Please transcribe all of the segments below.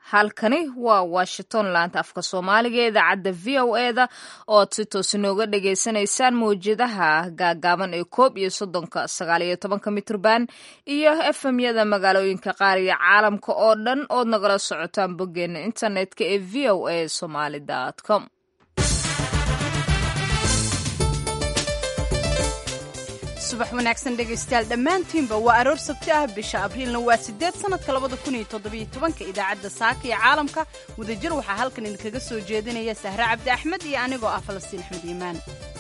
halkani waa washington laanta afka soomaaliga ee idaacadda v o e da ooad si toos inooga dhagaysanaysaan mawjadaha gaagaaban ee koob iyo soddonka sagaal iyo tobanka mitrban iyo efemyada magaalooyinka qaar iyo caalamka oo dhan ood nagala socotaan boggeena internetka ee v o a somaly com subax wanaagsan dhegaystayaal dhammaantiinba waa aroor sabti ah bisha abriilna waa sideed sanadka labada kun iyo toddobiyo tobanka idaacadda saaka iyo caalamka wadajir waxaa halkan idinkaga soo jeedinaya sahre cabdi axmed iyo anigoo ah falastiin axmed iimaan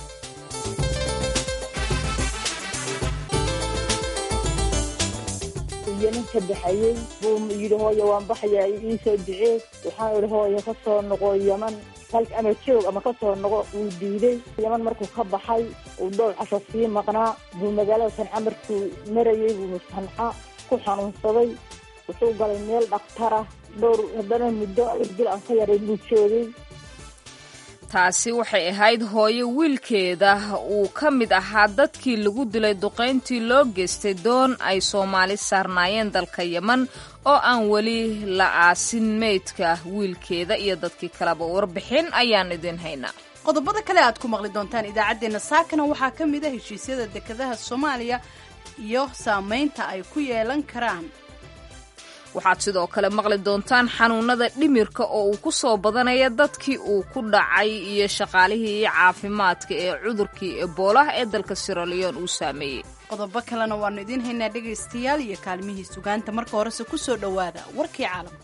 iyo ninka baxayey buu yidhi hooye waan baxayaa ii soo ducee waxaan idhi hooye ka soo noqo yaman halka ama joog ama ka soo noqo wuu diiday yaman markuu ka baxay uu dhowr casho sii maqnaa buu magaalada sanca markuu marayey buu sanca ku xanuunsaday wuxuu galay meel dhaktarah dhowr haddana muddo bil aan ka yaray buu joogay taasi waxay ahayd hooyo wiilkeeda uu ka mid ahaa dadkii lagu dilay duqayntii loo geystay doon ay soomaali saarnaayeen dalka yeman oo aan weli la aasin meydka wiilkeeda iyo dadkii kaleba warbixin ayaan idin haynaa qodobada kale aad ku maqli doontaan idaacaddeenna saakana waxaa ka mid a heshiisyada dekedaha soomaaliya iyo saamaynta ay ku yeelan karaan waxaad sidoo kale maqli doontaan xanuunada dhimirka oo uu ku soo badanaya dadkii uu ku dhacay iyo shaqaalihii caafimaadka ee cudurkii eboolaha ee dalka siraliyon uu saameeyey qodobo kalena waannu idiin haynaa dhegaystayaal iyo kaalmihii sugaanta marka horese ku soo dhowaada warkii caalamka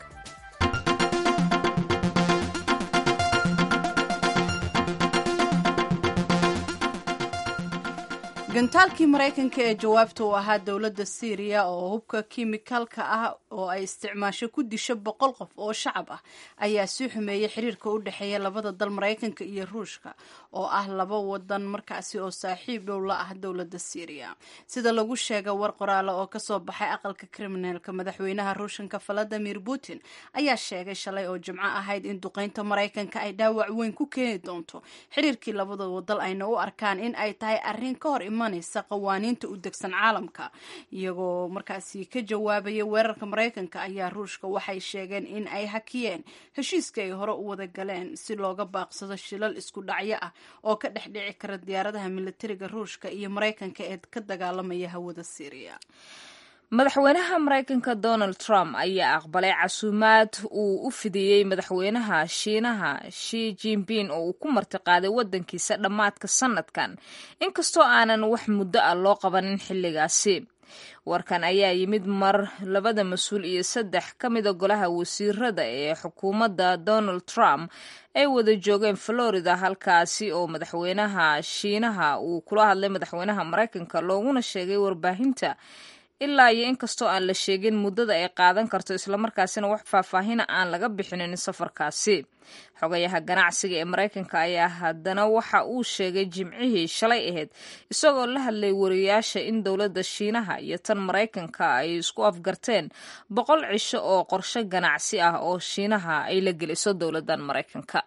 gantaalkii maraykanka ee jawaabta uu ahaa dowladda syriya oo hubka kimikaalka ah oo ay isticmaasho ku disho boqol qof oo shacab ah ayaa sii xumeeyey xiriirka u dhexeeya labada dal maraykanka iyo ruushka oo ah laba wadan markaasi oo saaxiib dhow la ah dowladda syriya sida lagu sheegay war qoraale oo kasoo baxay aqalka kriminaalka madaxweynaha ruushanka valadimir putin ayaa sheegay shalay oo jimco ahayd in duqeynta maraykanka ay dhaawac weyn ku keeni doonto xiriirkii labada wadal ayna u arkaan in ay tahay arrin ka hor qawaaniinta u degsan caalamka iyagoo markaasi ka jawaabaya weerarka maraykanka ayaa ruushka waxay sheegeen in ay hakiyeen heshiiska ay hore u wada galeen si looga baaqsado shilal isku dhacyo ah oo ka dhex dhici kara diyaaradaha militariga ruushka iyo maraykanka ee ka dagaalamaya hawada syriya madaxweynaha maraykanka donald trump ayaa aqbalay casuumaad uu u fidiyey madaxweynaha shiinaha shi jinping oo uu ku martiqaaday waddankiisa dhammaadka sanadkan inkastoo aanan wax muddo ah loo qabanin xilligaasi warkan ayaa yimid mar labada mas-uul iyo saddex ka mida golaha wasiirada ee xukuumadda donald trump ay wada joogeen florida halkaasi oo madaxweynaha shiinaha uu kula hadlay madaxweynaha maraykanka looguna sheegay warbaahinta ilaa iyo inkastoo aan la sheegin muddada ay qaadan karto islamarkaasina wax faahfaahina aan laga bixinin safarkaasi xogayaha ganacsiga ee maraykanka ayaa haddana waxa uu sheegay jimcihii shalay ahayd isagoo la hadlay wariyaasha in dowladda shiinaha iyo tan maraykanka ay isku afgarteen boqol cisho oo qorshe ganacsi ah oo shiinaha ay la geliso dowladdan maraykanka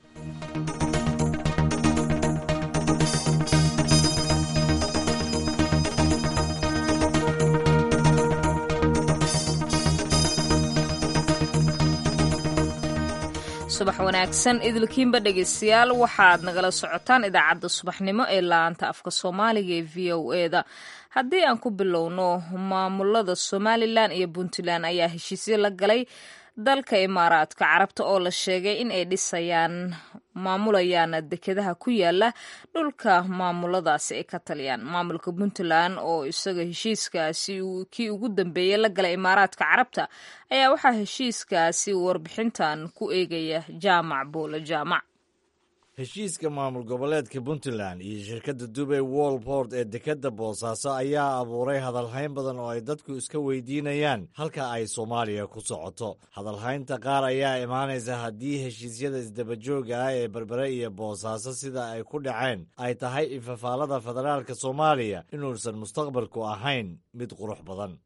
subax wanaagsan idilkiinba dhegaystayaal waxaad nagala socotaan idaacadda subaxnimo ee laanta afka soomaaliga ee v o e da haddii aan ku bilowno maamulada somalilan iyo puntland ayaa heshiisyo la galay dalka imaaraadka carabta oo la sheegay in ay dhisayaan maamulayaan dekedaha ku yaala dhulka maamuladaasi ay ka taliyaan maamulka puntland oo isaga heshiiskaasi kii ugu dambeeyey la galay imaaraadka carabta ayaa waxaa heshiiskaasi warbixintan ku eegaya jaamac boole jaamac heshiiska maamul goboleedka puntland iyo shirkadda dubay wolport ee dekedda boosaaso ayaa abuuray hadalhayn badan oo ay dadku iska weydiinayaan halka ay soomaaliya ku socoto hadalhaynta qaar ayaa imaanaysa haddii heshiisyada isdabajooga ah ee berbere iyo boosaaso sida ay ku dhaceen ay tahay infafaalada federaalka soomaaliya inuusan mustaqbalku ahayn mid qurux badan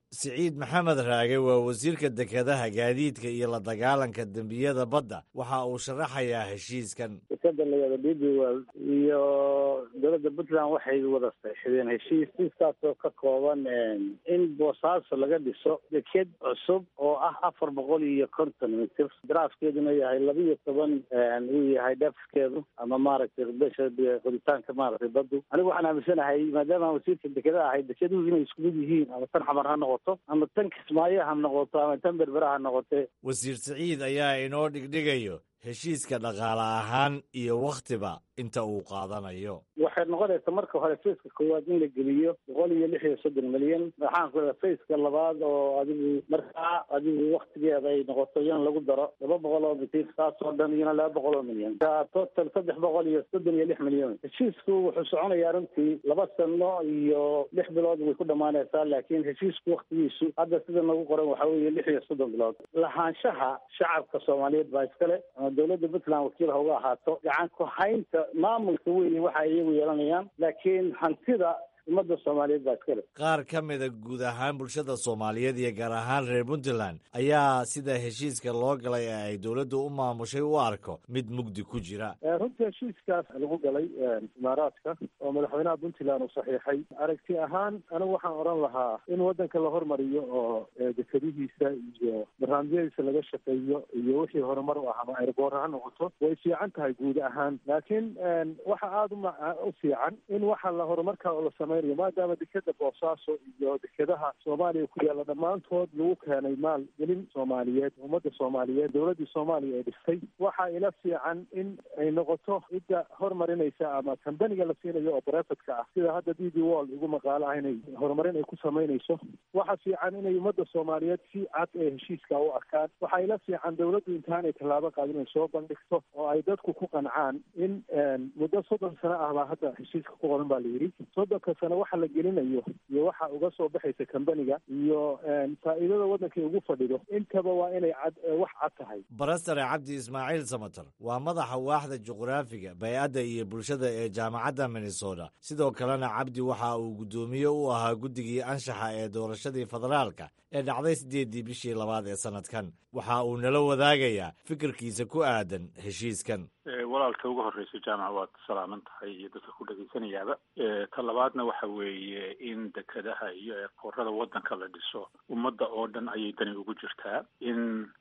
siciid maxamed raage waa wasiirka dekedaha gaadiidka iyo la dagaalanka dembiyada badda waxa uu sharaxayaa heshiiskan dekeda layada d b world iyo dowladda puntland waxay wada saxiixdeen heshiis heshiiskaasoo ka kooban in boosaaso laga dhiso deked cusub oo ah afar boqol iyo konton mitir daraafkeeduna yahay laba iyo toban uu yahay dhafskeedu ama maaragtay besha qoditaanka maaragtay baddu anigu waxaan aaminsanahay maadaama wasiirka dekedaha ahay dekeduhu inay isku mid yihiin ama tan xamar ha noqoto ama tan kismaayo ha noqoto ama tan berbera ha noqote wasiir siciid ayaa inoo dhigdhigayo heshiiska dhaqaale ahaan iyo wakhtiba inta uu qaadanayo waxay noqonaysa marka hore fayska koowaad in la geliyo boqol iyo lix iyo soddon milyan waxaan ku fayska labaad oo adigu markaa adigu waktigeeda ay noqoto in lagu daro laba boqol oo mitir taasoo dhan iyona laba boqol oo milyan total saddex boqol iyo soddon iyo lix milyan heshiisku wuxuu soconayaa runtii laba sano iyo lix bilood way ku dhamaanaysaa laakiin heshiisku waktigiisu hadda sida nagu qoran waxa weeye lix iyo soddon bilood lahaanshaha shacabka soomaaliyeed baa iskale ama dowladda puntland wakiil ha uga ahaato gacan ku haynta maamulka weyn waxa iyagu yeelanayaan laakiin hantida ummadda soomaaliyeed baa iskale qaar ka mida guud ahaan bulshada soomaaliyeed iyo gaar ahaan reer puntland ayaa sida heshiiska loo galay ee ay dowladdu u maamushay u arko mid mugdi ku jira runtii heshiiskaas lagu galay imaaraadka oo madaxweynaha puntland uu saxiixay aragti ahaan anigu waxaan odhan lahaa in waddanka la hormariyo oo dekadihiisa iyo barnaamijyadiisa laga shaqeeyo iyo wixii horumar u ah ama airboor ha noqoto way fiican tahay guud ahaan laakiin waxa aada u fiican in waxa la horumarka oo la samey maadaama dekeda boosaaso iyo dekedaha soomaaliya ku yaalla dhammaantood lagu keenay maal gelin soomaaliyeed ummadda soomaaliyeed dowladdii soomaaliya ay dhistay waxaa ila fiican in ay noqoto cidda hormarinaysa ama kambaniga la siinayo oo brefetka ah sida hadda d b wall igu maqaalo ah inay horumarin ay ku samaynayso waxa fiican inay ummadda soomaaliyeed si cad ee heshiiska u arkaan waxaa ila fiican dowladdu intaanay tallaabo qaadin ay soo bandhigto oo ay dadku ku qancaan in muddo soddon sano ah baa hadda heshiiska ku qoran baa la yidhi soddonka sano waxa la gelinayo iyo waxa uga soo baxaysa kambaniga iyo faa'iidada waddankay ugu fadhido intaba waa inay cad wax cad tahay barastare cabdi ismaaciil samater waa madaxa waaxda juqraafiga bay-adda iyo bulshada ee jaamacadda minnesota sidoo kalena cabdi waxa uu guddoomiye u ahaa guddigii anshaxa ee doorashadii federaalka ee dhacday siddeeddii bishii labaad ee sannadkan waxa uu nala wadaagayaa fikirkiisa ku aadan heshiiskan walaalka ugu horreysa jaamac waad salaaman tahay iyo dadka ku dhegaysanayaaba ta labaadna waxa weeye in dekedaha iyo eekoorada waddanka la dhiso ummadda oo dhan ayay dani ugu jirtaa in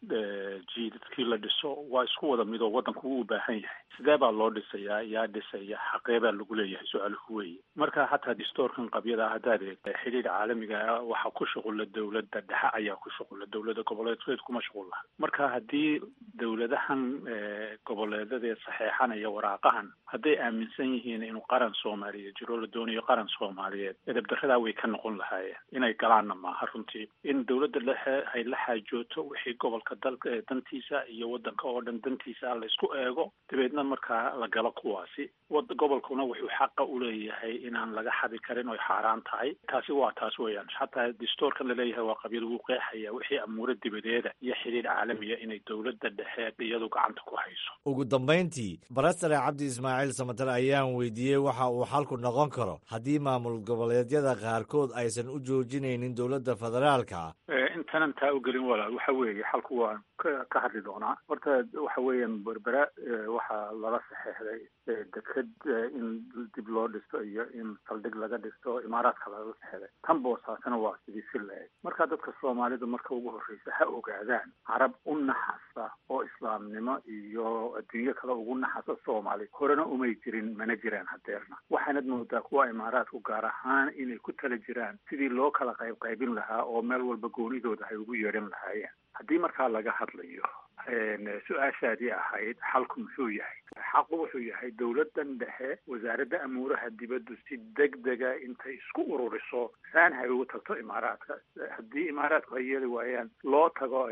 jiidadkii la dhiso waa isku wada midoo waddanku uu u baahan yahay sidee baa loo dhisayaa yaa dhisaya xaqee baa lagu leeyahay su-aaluhu weeye marka xataa distoorkan qabyada haddaad eegta xidhiir caalamiga waxaa ku shuqula dowladda dhexe ayaa ku shuqula dowladda goboleedkeed kuma shuqul laha marka haddii dowladahan goboleedadee saxeexanaya waraaqahan hadday aaminsan yihiin inuu qaran soomaaliyeed jiro la doonayo qaran soomaaliyeed edabdaradaa way ka noqon lahaayeen inay galaanna maaha runtii in dowladda lehe ay la xaajooto wixii gobolka dalka dantiisa iyo waddanka oo dhan dantiisa la isku eego dabeedna markaa la galo kuwaasi gobolkuna wuxuu xaqa uleeyahay inaan laga xadi karin oy xaaraan tahay taasi waa taas weeyaan xataa distoorkan laleeyahay waa qabyad ugu qeexaya wixii amuuro dibadeeda iyo xidhiir caalamiya inay dowladda dhexe iyadu gacanta ku hayso ugu dambayntii barastare cabdi ismaaciil samater ayaan weydiiyey waxa uu xalku noqon karo haddii maamul goboleedyada qaarkood aysan u joojinaynin dowladda federaalka ah intanan taa u gelin walaal waxa weeye xalku waan ka hadli doonaa horta waxa weeyaan berbera waxaa lala saxeexday deked in dib loo dhisto iyo in saldhig laga dhisto imaaraadka lala saxeexday tan boosaasana waa sidii si la-eg marka dadka soomaalida marka ugu horreysa ha ogaadaan carab u naxasa oo islaamnimo iyo adduunyo kale ugu naxasa soomaali horena umay jirin mana jiraan hadeerna waxaanad moodaa kuwa imaaraadku gaar ahaan inay ku tala jiraan sidii loo kala qayb qaybin lahaa oo meel walba goonidooda ay ugu yeedhan lahaayeen haddii markaa laga hadlayo su-aashaadii ahayd xalku muxuu yahay xaqu wuxuu yahay dowladdan dhexe wasaaradda amuuraha dibaddu si deg dega intay isku ururiso saan hay ugu tagto imaaraadka haddii imaaraadku ay yeeli waayaan loo tago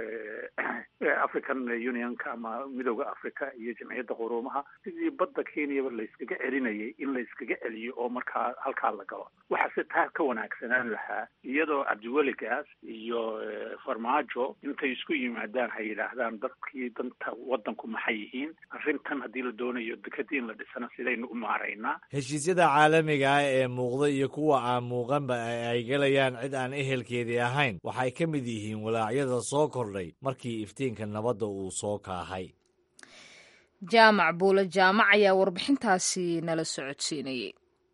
african unionka ama midooda africa iyo jamciyadda quruumaha sidii badda kenyaba layskaga celinayay in layskaga celiyo oo markaa halkaa la galo waxaase taa ka wanaagsanaan lahaa iyadoo cabdiweligaas iyo farmaajo intay isku yimaadaan hay yidhaahdaan dad dadkii danta waddanku maxay yihiin arrintan haddii la doonayo dekadii in la dhisana sidaynu u maaraynaa heshiisyada caalamiga ah ee muuqda iyo kuwa aan muuqanba ay gelayaan cid aan ehelkeedii ahayn waxay ka mid yihiin walaacyada soo kordhay markii iftiinka nabadda uu soo kaahay jaamac buule jaamac ayaa warbixintaasi nala socodsiinayay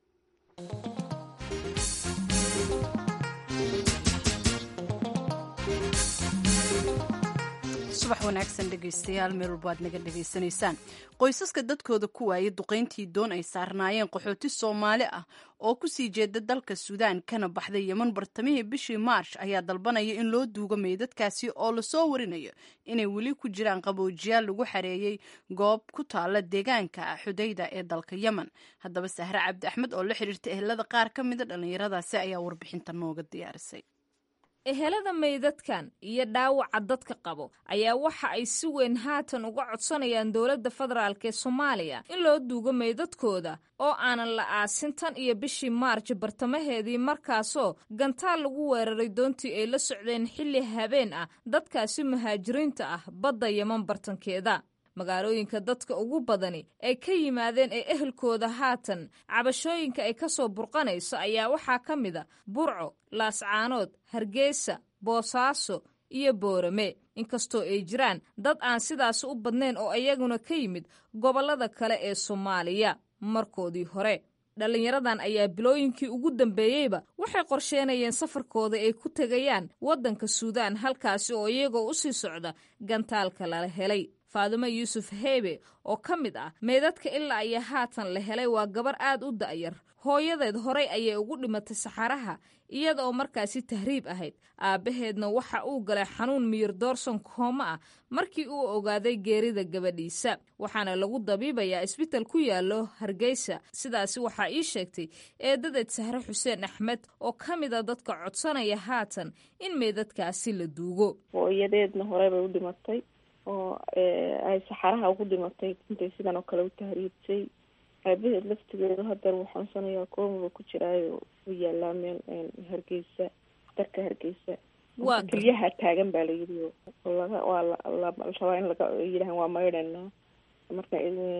subax wanaagsan dhegaystayaal meel walba aad naga dhegaysanaysaan qoysaska dadkooda ku waayay duqayntii doon ay saarnaayeen qaxooti soomaali ah oo kusii jeeda dalka suudaan kana baxday yeman bartamihii bishii maarsh ayaa dalbanaya in loo duugo meydadkaasi oo lasoo warinayo inay weli ku jiraan qaboojiyaal lagu xareeyey goob ku taala deegaanka xudayda ee dalka yemen haddaba sahre cabdi axmed oo la xiriirta ehelada qaar ka mida dhallinyaradaasi ayaa warbixinta nooga diyaarisay ehelada meydadkan iyo dhaawaca dadka qabo ayaa waxa ay si weyn haatan uga codsanayaan dowladda federaalk ee soomaaliya in loo duugo meydadkooda oo aanan la aasin tan iyo bishii maarj bartamaheedii markaasoo gantaal lagu weeraray doontii ay la socdeen xilli habeen ah dadkaasi muhaajiriinta ah badda yeman bartankeeda magaalooyinka dadka ugu badani ay ka yimaadeen ee ehelkooda haatan cabashooyinka ay ka soo burqanayso ayaa waxaa ka mid a burco laascaanood hargeysa boosaaso iyo boorame inkastoo ay jiraan dad aan sidaas u badnayn oo iyaguna ka yimid gobollada kale ee soomaaliya markoodii hore dhallinyaradan ayaa bilooyinkii ugu dambeeyeyba waxay qorsheenayeen safarkooda ay ku tegayaan waddanka suudaan halkaasi oo iyagoo u sii socda gantaalka lala helay faadimo yuusuf heebe oo ka mid ah meydadka ilaa iyo haatan la helay waa gabar aad u da'yar hooyadeed horay ayay ugu dhimatay saxaraha iyada oo markaasi tahriib ahayd aabbaheedna waxa uu galay xanuun miyir doorson kooma ah markii uu ogaaday geerida gabadhiisa waxaana lagu dabiibayaa isbital ku yaallo hargeysa sidaasi waxaa ii sheegtay eedadeed sahre xuseen axmed oo ka mid a dadka codsanaya haatan in meydadkaasi la duugo hooyadeedna horey bay u dhimatay oo ay saxaraha ugu dhimatay intay sidan oo kale u tahriibtay aabaheed laftigeedu hadeer wuu xanuunsanayaa koomaba ku jiraayo u yaalaa meel hargeysa darka hargeysa kelyaha taagan baa layidhi laga waa la rabaa in laga yidhahan waa maydhana marka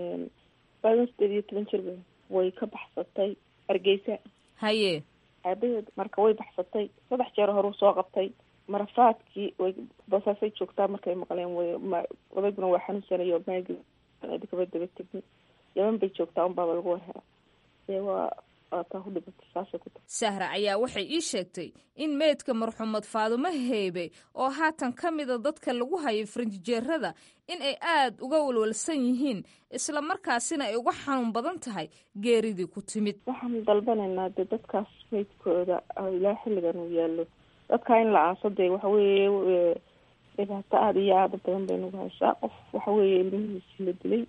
baadan sideed iyo toban jir way ka baxsatay hargeysa haye aabaheed marka way baxsatay saddex jeer horuu soo qabtay marafaadkii way basaasay joogtaa markay maqleen way odayguna waa xanuunsanayo maagi kaba daba tegin yaman bay joogtaa unbaaba lagu warhera dee waa waataa ku dhibatay saasay ku tahay sahra ayaa waxay ii sheegtay in meydka marxuumad faadumo heebe oo haatan ka mida dadka lagu hayay farinjijeerada in ay aad uga walwalsan yihiin isla markaasina ay uga xanuun badan tahay geeridii ku timid waxaan dalbanaynaa dee dadkaas meydkooda ilaa xilligan uu yaallo dadkaa in la aaso dee waxa weeye dhibaato aada iyo aada badan bay nagu haysaa qof waxa weeye ilmihiisi la dilay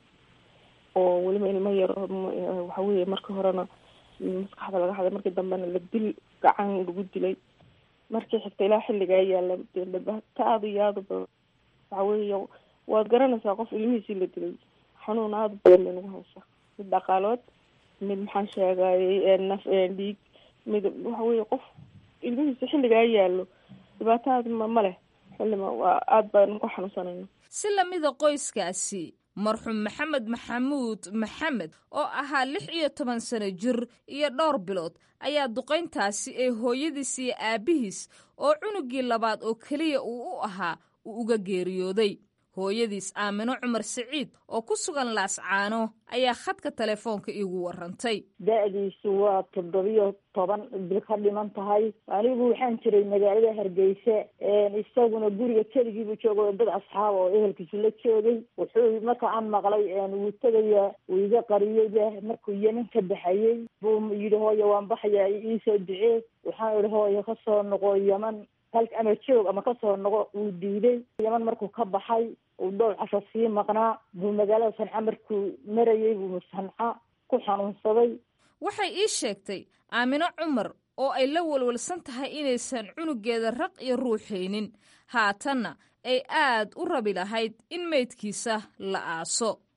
oo weliba ilmo yar waxa weeye markii horena maskaxda laga haday markii dambena la dil gacan lagu dilay markii xigta ilaa xilligaa yaalla dee dhibaato aada iyo aada badan waxa weeye waad garanaysaa qof ilmihiisii la dilay xanuun aada badan bay nagu haysaa mid dhaqaalood mid maxaan sheegayay naf dhiig mid waxa weeye qof ilmihiisa xilligaa yaallo dhibaataad ma ma leh xillima waa aada baan ku xanuunsanayna si lamida qoyskaasi marxuum maxamed maxamuud maxamed oo ahaa lix iyo toban sano jir iyo dhowr bilood ayaa duqayntaasi ee hooyadiis iyo aabbihiis oo cunugii labaad oo keliya uu u ahaa uu uga geeriyooday hooyadiis aamino cumar siciid oo ku sugan laascaano ayaa khadka telefoonka iigu warantay da-diisu waa toddobiyo toban bil ka dhiman tahay anigu waxaan jiray magaalada hargeysa isaguna guriga keligiibuu jooga dad asxaab oo ehelkiisu la joogay wuxuu marka aan maqlay wuu tegaya wuu iga qariyeyba markuu yeman ka baxayey buu yidhi hooyo waan baxaya iisoo ducee waxaan idhi hooyo kasoo noqo yeman halka ama joog ama kasoo noqo wuu diiday yeman markuu ka baxay uu dhowr casho sii maqnaa buu magaalada sanca markuu marayay buu sanca ku xanuunsaday waxay ii sheegtay aamino cumar oo ay la walwalsan tahay inaysan cunugeeda raq iyo ruuxaynin haatanna ay aad u rabi lahayd in meydkiisa la aaso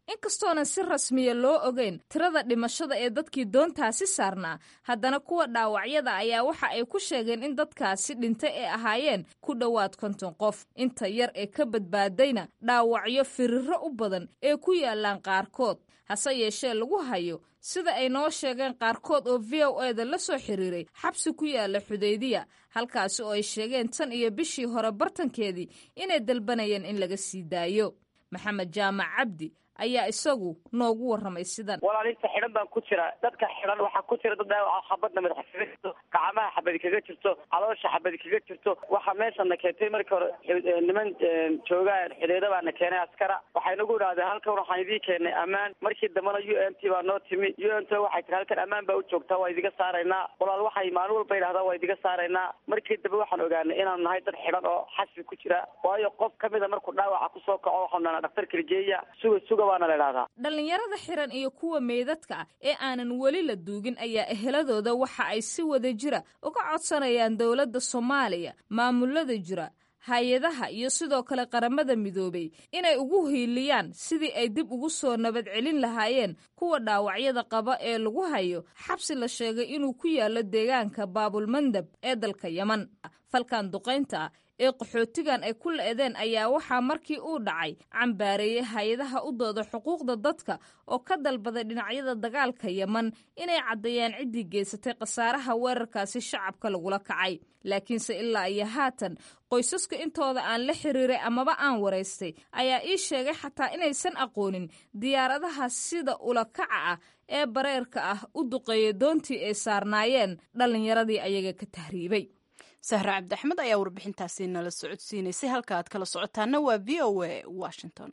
inkastoonan si rasmiya loo ogeyn tirada dhimashada ee dadkii doontaasi saarnaa haddana kuwa dhaawacyada ayaa waxa ay ku sheegeen in dadkaasi dhintay ay ahaayeen ku dhowaad konton qof inta yar ee ka badbaadayna dhaawacyo firirro u badan ee ku yaalaan qaarkood hase yeeshee lagu hayo sida ay noo sheegeen qaarkood oo v o e da la soo xiriiray xabsi ku yaala xudaydiya halkaasi oo ay sheegeen tan iyo bishii hore bartankeedii inay dalbanayeen in laga sii daayo maxamed jaamac cabdi ayaa isagu noogu warramay sidan walaalinta xidhan baan ku jira dadka xidhan waxaa ku jira dad dhaawaca xabadna madaxa kaga jirto gacmaha xabadi kaga jirto caloosha xabadi kaga jirto waxaa meeshana keentay markii hore niman joogaan xidhiidha baana keenay askara waxay nagu idhahdeen halkan waxaan idii keenay ammaan markii dambena u n t baa noo timi u n t waxay tiri halkan ammaan baa u joogtaa waa idiga saaraynaa walaal waxay maalin walba yidhahdaa waa idiga saaraynaa markii dambe waxaan ogaanay inaanu nahay dad xidhan oo xasbi ku jira waayo qof kamida markuu dhaawaca kusoo kaco waxaanu nahnaa dhaktarka ligeeya suga suga dhallinyarada xiran iyo kuwa meydadka ah ee aanan weli la duugin ayaa eheladooda waxa ay si wada jira uga codsanayaan dowladda soomaaliya maamulada jira hay-adaha iyo sidoo kale qaramada midoobay inay ugu hiiliyaan sidii ay dib ugu soo nabad celin lahaayeen kuwa dhaawacyada qaba ee lagu hayo xabsi la sheegay inuu ku yaalo deegaanka baabulmandab ee dalka yeman falkan duqaynta ah ee qaxootigan ay ku la-edeen ayaa waxaa markii uu dhacay cambaareeyey hay-adaha u dooda xuquuqda dadka oo ka dalbaday dhinacyada dagaalka yeman inay caddeeyaan ciddii geysatay khasaaraha weerarkaasi shacabka lagula kacay laakiinse ilaa iyo haatan qoysaska intooda aan la xiriiray amaba aan waraystay ayaa ii sheegay xataa inaysan aqoonin diyaaradaha sida ulakaca ah ee bareerka ah u duqeeyay doontii ay saarnaayeen dhallinyaradii ayaga ka tahriibay sahre cabdi axmed ayaa warbixintaasi nala socodsiinaysay halka aad kala socotaana waa v o a washington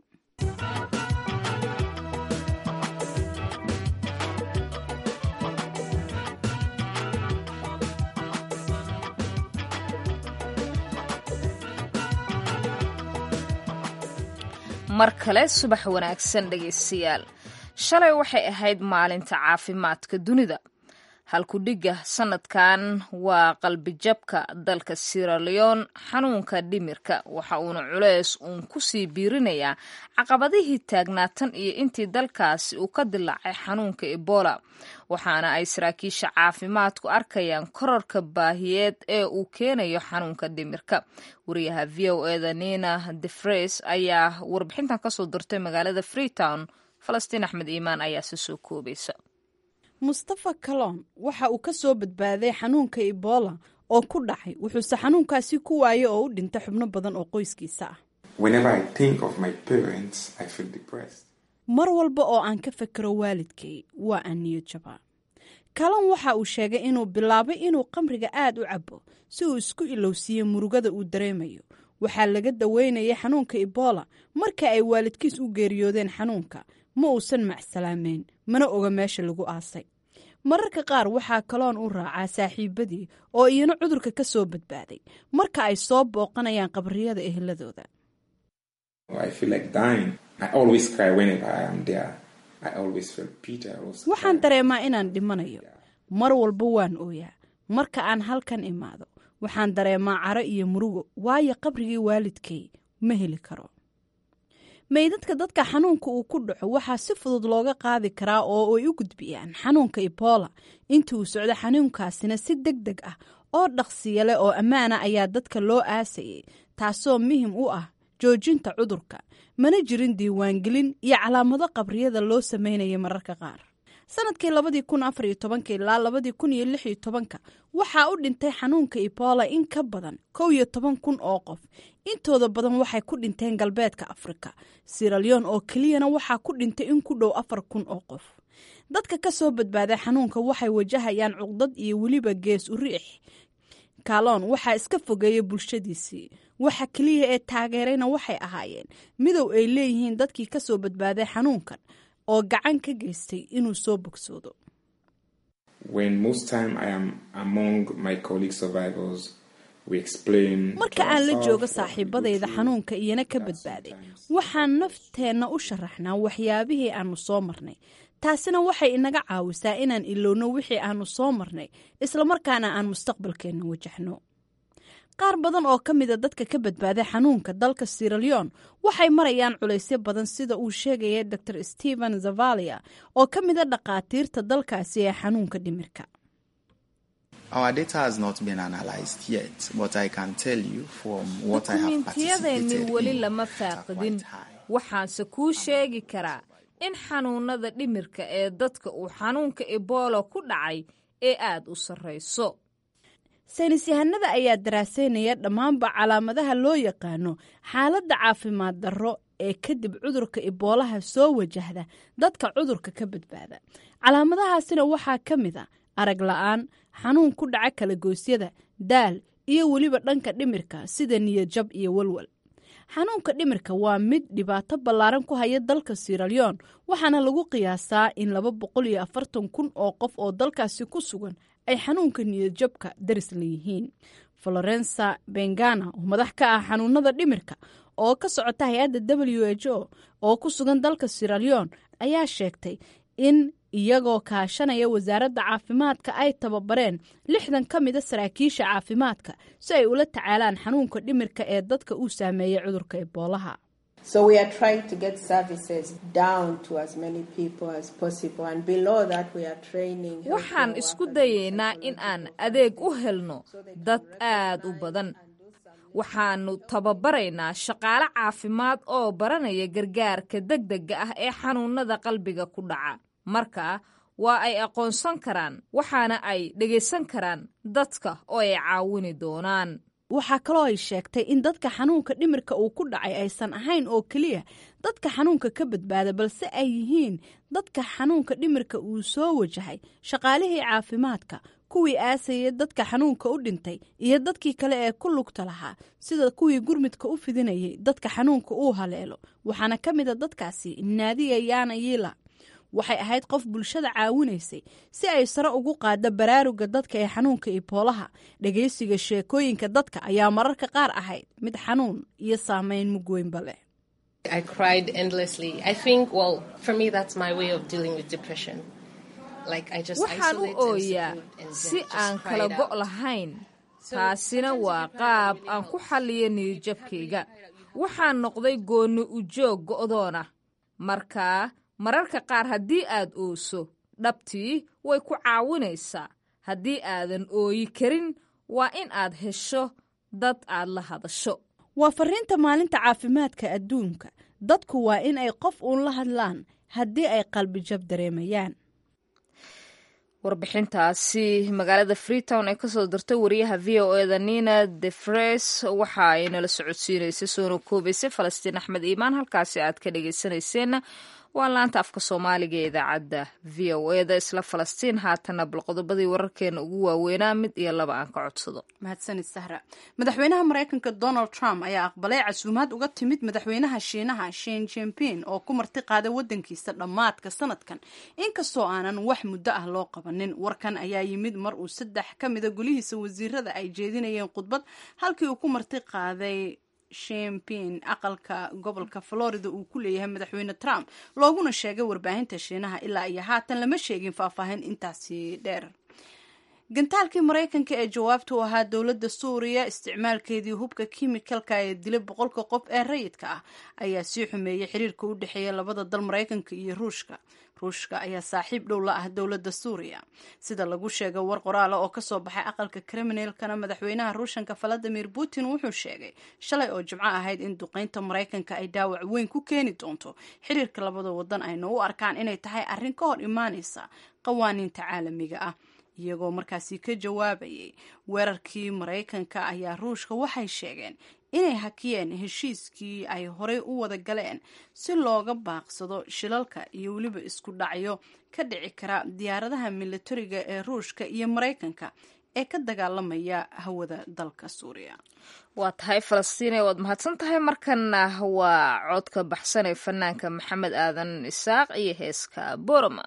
mar kale subax wanaagsan dhegaystayaal shalay waxay ahayd maalinta caafimaadka dunida halkudhigga sanadkan waa qalbijabka dalka siraleon xanuunka dhimirka waxa uuna culeys uun kusii biirinayaa caqabadihii taagnaatan iyo intii dalkaasi uu ka dilaacay xanuunka ebola waxaana ay saraakiisha caafimaadku arkayaan korarka baahiyeed ee uu keenayo xanuunka dhimirka wariyaha v o eda nina defres ayaa warbixintan kasoo dirtay magaalada freetown falastiin axmed iimaan ayaa si soo koobaysa mustafa kalon waxa uu ka soo badbaaday xanuunka ebola oo ku dhacay wuxuuse xanuunkaasi ku waayay oo u dhintay xubno badan oo qoyskiisa ah mar walba oo aan ka fekero waalidkay waa aan niyo jabaa kalon waxa uu sheegay inuu bilaabay inuu qamriga aad u cabo si uu isku ilowsiiyo murugada uu dareemayo waxaa laga daweynayay xanuunka ebola marka ay waalidkiis u geeriyoodeen xanuunka ma uusan macsalaameyn mana oga meesha lagu aasay mararka qaar waxaa kaloon u raacaa saaxiibadii oo iyana cudurka ka soo badbaaday marka ay soo booqanayaan qabriyada eheladooda waxaan dareemaa inaan dhimanayo mar walba waan ooyaa marka aan halkan imaado waxaan dareemaa caro iyo murugo waayo qabrigii waalidkay ma heli karo meydadka dadka xanuunka uu ku dhaco waxaa si fudud looga qaadi karaa oo ay u gudbiyaan xanuunka ebola intii uu socdo xanuunkaasina si deg deg ah oo dhaqsiya leh oo ammaana ayaa dadka loo aasayay taasoo muhim u ah joojinta cudurka mana jirin diiwaangelin iyo calaamado qabriyada loo sameynaya mararka qaar sanadkii labadii kun afar iyo tobanka ilaa labadii kun iyo lix iyo tobanka waxaa u dhintay xanuunka ebola in ka badan kow iyo toban kun oo qof intooda badan waxay ku dhinteen galbeedka afrika siraleon oo keliyana waxaa ku dhintay in ku dhow afar kun oo qof dadka ka soo badbaaday xanuunka waxay wajahayaan cuqdad iyo weliba gees u riix kaloon waxaa iska fogeeyay bulshadiisii waxa keliya ee taageerayna waxay ahaayeen midow ay leeyihiin dadkii ka soo badbaaday xanuunkan oo gacan ka geystay inuu soo bogsoodo marka aan la joogo saaxiibadayda xanuunka iyana ka badbaaday waxaan nafteenna u sharaxnaa waxyaabihii aanu soo marnay taasina waxay inaga caawisaa inaan ilowno wixii aanu soo marnay islamarkaana aan mustaqbalkeenna wajahno qaar badan oo ka mida dadka ka badbaaday xanuunka dalka siraleon waxay marayaan culaysyo badan sida uu sheegaya dor stephen zavalia oo ka mida dhakhaatiirta dalkaasi ee xanuunka dhimirka dukumiintiyadeenni weli lama faaqidin waxaanse kuu sheegi karaa in xanuunada dhimirka ee dadka uu xanuunka ebola ku dhacay ee aada u sarrayso saynis yahanada ayaa daraaseynaya dhammaanba calaamadaha loo yaqaano xaaladda caafimaad darro ee kadib cudurka iboolaha soo wajahda dadka cudurka ka badbaada calaamadahaasina waxaa ka mid a arag la-aan xanuun ku dhaca kalagoysyada daal iyo weliba dhanka dhimirka sida niyadjab iyo walwal xanuunka dhimirka waa mid dhibaato ballaaran ku haya dalka siraleon waxaana lagu qiyaasaa in laba boqol iyo afartan kun oo qof oo dalkaasi ku sugan ay xanuunka niyadjabka daris leeyihiin florensa bengana oo madax ka ah xanuunada dhimirka oo ka socota hay-adda w h o oo ku sugan dalka siraleon ayaa sheegtay in iyagoo kaashanaya wasaaradda caafimaadka ay tababareen lixdan ka mida saraakiisha caafimaadka si ay ula tacaalaan xanuunka dhimirka ee dadka uu saameeyey cudurka eboolaha waxaan isku dayaynaa in aan adeeg u helno dad aad u badan waxaannu tababaraynaa shaqaale caafimaad oo baranaya gargaarka degdega ah ee xanuunada qalbiga ku dhaca marka waa ay aqoonsan karaan waxaana ay dhegaysan karaan dadka oo ay caawini doonaan waxaa kaloo ay sheegtay in dadka xanuunka dhimirka uu ku dhacay aysan ahayn oo keliya dadka xanuunka ka badbaada balse ay yihiin dadka xanuunka dhimirka uu soo wajahay shaqaalihii caafimaadka kuwii aasayay dadka xanuunka u dhintay iyo dadkii kale ee ku lugta lahaa sida kuwii gurmidka u fidinayay dadka xanuunka uu haleelo waxaana ka mida dadkaasi naadiya yaana yiila waxay ahayd qof bulshada caawinaysay si ay sare ugu qaaddo baraaruga dadka ee xanuunka iboolaha dhegaysiga sheekooyinka dadka ayaa mararka qaar ahayd mid xanuun iyo saameyn mugweynba leh waxaan u ooyaa si aan kala go' lahayn taasina waa qaab aan ku xalliyo niyadjabkayga waxaan noqday goonni ujoog go'doona markaa mararka qaar haddii aad ooso dhabtii way ku caawinaysaa haddii aadan ooyi karin waa in aad hesho dad aad la hadasho waa fariinta maalinta caafimaadka adduunka dadku waa in ay qof uun la hadlaan haddii ay qalbijab dareemayaan warbixintaasi magaalada freetown ee kasoo dirtay wariyaha v o eda nina defres waxa ay nala socodsiinaysay soona koobaysay falastiin axmed iimaan halkaasi aad ka dhegeysanayseena waa laanta afka soomaaliga ee idaacadda v o eda isla falastiin haatana bal qodobadii wararkeena ugu waaweynaa mid iyo laba aan ka codsado mahadsanid sahra madaxweynaha maraykanka donald trump ayaa aqbalay casuumaad uga timid madaxweynaha shiinaha shin jimpin oo ku marti qaaday wadankiisa dhammaadka sanadkan inkastoo aanan wax muddo ah loo qabanin warkan ayaa yimid mar uu saddex ka mida gulihiisa wasiirada ay jeedinayeen khudbad halkii uu ku marti qaaday shimpin aqalka gobolka florida uu ku leeyahay madaxweyne trump looguna sheegay warbaahinta shiinaha ilaa iyo haatan lama sheegin faahfaahin intaasi dheer gantaalkii maraykanka ee jawaabta u ahaa dowladda suuriya isticmaalkeedii hubka kimikalka ee dilay boqolka qof ee rayidka ah ayaa sii xumeeyey xiriirka u dhexeeya labada dal maraykanka iyo ruushka ruushka ayaa saaxiib dhow la ah dowladda suuriya sida lagu sheegay war qoraala oo kasoo baxay aqalka kriminalkana madaxweynaha ruushanka valadimir putin wuxuu sheegay shalay oo jimco ahayd in duqeynta maraykanka ay dhaawac weyn ku keeni doonto xiriirka labada wadan ayna u arkaan inay tahay arrin ka hor imaaneysa qawaaniinta caalamiga ah iyagoo markaasi ka jawaabayay weerarkii maraykanka ayaa ruushka waxay sheegeen inay hakiyeen heshiiskii ay horey u wada galeen si looga baaqsado shilalka iyo weliba isku dhacyo ka dhici kara diyaaradaha militariga ee ruushka iyo maraykanka ee ka dagaalamaya hawada dalka suuriya waa tahay falastiine waad mahadsan tahay markana waa codka baxsan ee fanaanka maxamed aadan isaaq iyo heeska boroma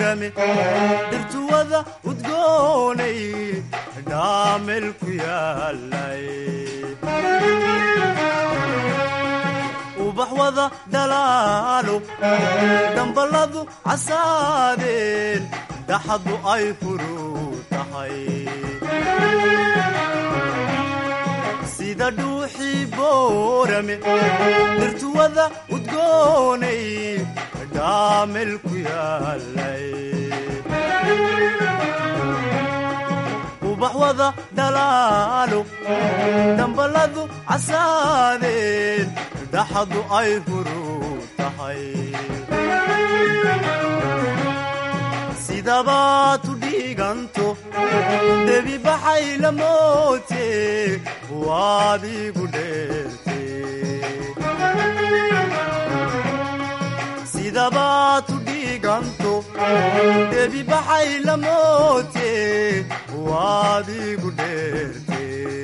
boorame dhirtuwada udgoonay dhaamel ku yaalay ubax wada dhalaalo damballadu casaadeen daxadu ay furuu tahay sida dhuuxii boorame dhirtuwada udgoonay dhaamel ku yaalay ubax wada dhalaalo damballadu casaadeen dhaxadu ay furuu tahay sidabaad u dhiiganto debi baxay la moote waad igu dheerte sidabaad u dhiiganto debi baxay la moote waad igu dheerte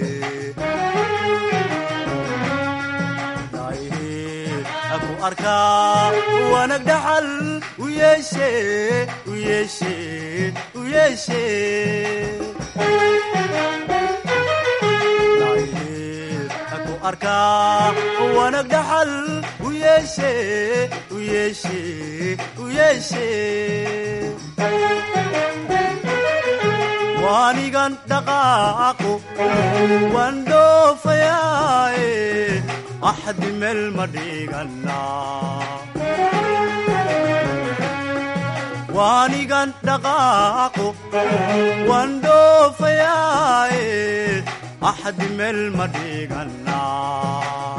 ku arkaa wanag dhaxal u yeeshe u yeeshe u yeeshe ku arkaa wanag dhaxal u yeeshe u yeeshe u yeeshe waanigan dhaqaaqo waan dhoofayaaye axdi meel ma dhiganaa waanigan dhaqaaqo waan dhoofayaaye axdi meel ma dhiganaa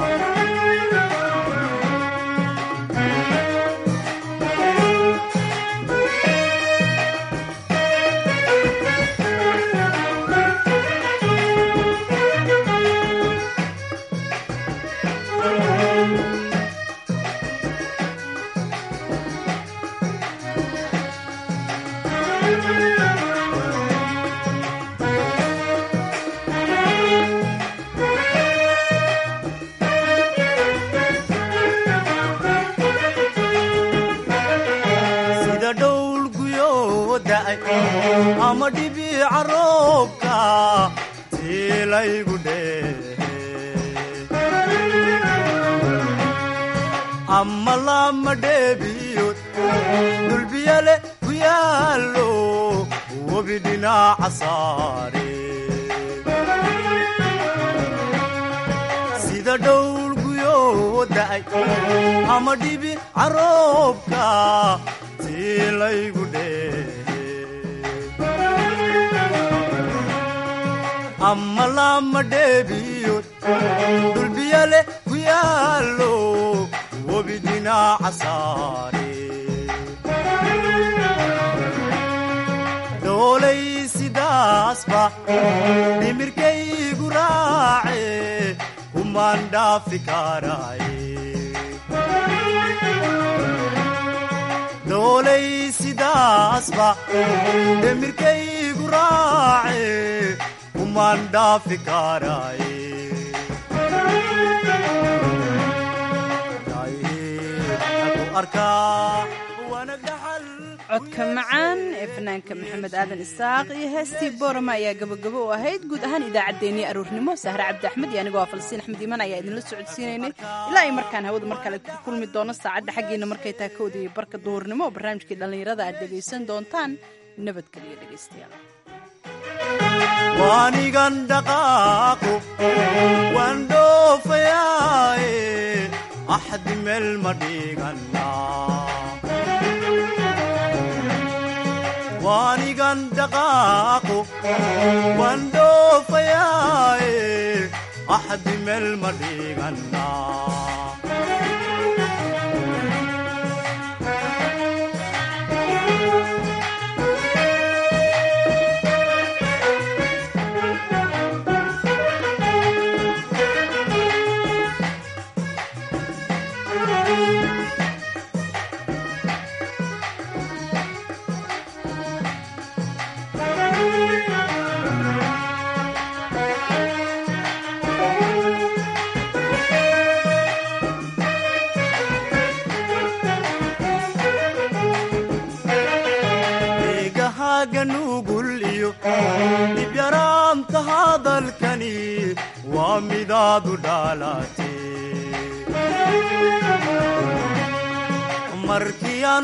sida dhowl guyoo da'ay ama dhibiica roobka tiilaygu dheehe ama lama dheebiyood dulbiyale ku yaallo webi dhinaaca saare sida dhowl guyoo da'ay ama dhibi caroobka tiilaygu dheehe ama lama dheebiyood dulbiyale ku yaallo webi dhinaaca saare dhoolay sidaasba dhimirkaygu raace kumaan dhaafi karaaye dhoolay sidaasba dhimirkaygu raace kumaan dhaafi karaaye ku arkaa wanag dhaxal codka macaan ee fanaanka maxamed aadan isaaq iyo heestii boorama ayaa gabagabo u ahayd guud ahaan idaacaddeenii aroornimo sahre cabdi axmed iyo anigoo ah falsiin axmed iiman ayaa idinla socodsiinaynay ilaa ay markaan hawada mar kale ku kulmi doono saacadda xaggeena markay tahay kowda iyo barka duhurnimo oo barnaamijkii dhallinyarada aad dhegaysan doontaan nabadgeliyo dhegaystayaal waanigan dhaqaaqo waan dhoofayaaye axdi meel ma dhiganaa waanigan dhaqaaqo waan dhoofayaaye axdi meel ma dhiganaa asaaga nugul iyo dibyaraanta hadalkani waa midaadu dhaalate markii aan